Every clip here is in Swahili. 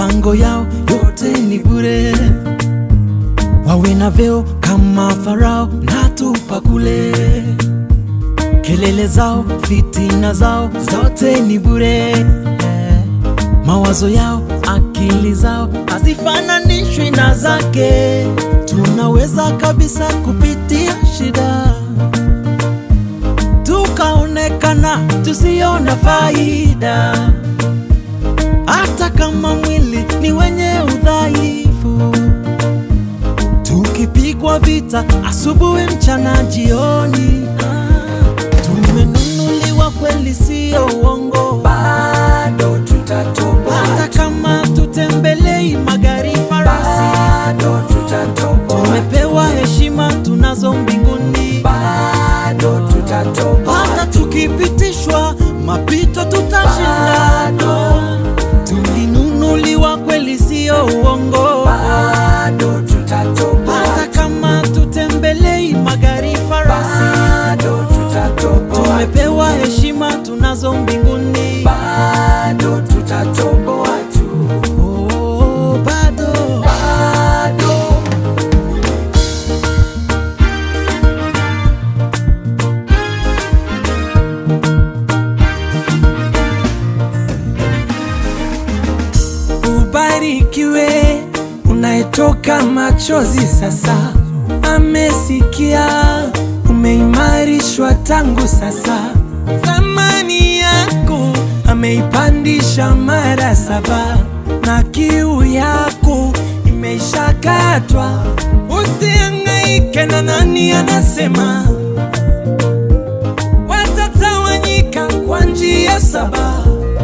mipango yao yote ni bure, wawe na vyeo kama Farao na tupa kule, kelele zao, fitina zao zote ni bure, mawazo yao, akili zao hazifananishwi na zake. Tunaweza kabisa kupitia shida tukaonekana tusiona faida, hata kama mwili ni wenye udhaifu, tukipigwa vita asubuhi, mchana, jioni. Ah, tumenunuliwa kweli, sio uongo, bado tutatoboa, hata kama tutembelei magari farasi, bado tutatoboa, tumepewa heshima tunazo mbinguni, bado tutatoboa, hata tukipitishwa mapito tutashinda. Tulinunuliwa kweli, sio uongo, bado tutatoboa, hata kama tutembelei magari farasi, bado tutatoboa, tumepewa heshima tunazo mbinguni. bado tutatoboa tu, Oh, bado bado Ubarikiwe unayetoka machozi sasa, amesikia umeimarishwa tangu sasa, thamani yako ameipandisha mara saba, na kiu yako imeishakatwa. Usihangaike na nani anasema, watatawanyika kwa njia saba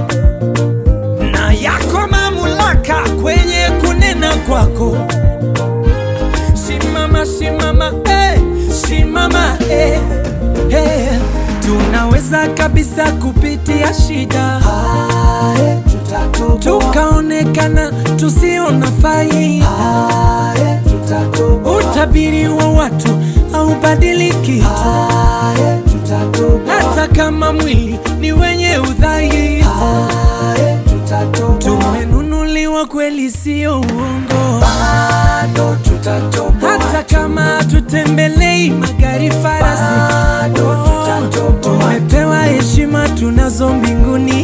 na yako mamlaka kwenye kunena kwako. Simama, simama, eh, simama, eh, eh. Tunaweza kabisa kupitia shida tukaonekana tusiona faida. Utabiri wa watu haubadiliki, hata kama mwili ni wenye udhaifu. Tumenunuliwa kweli, sio uongo. Hata kama tutembelei magari farasi, tumepewa heshima tunazo mbinguni.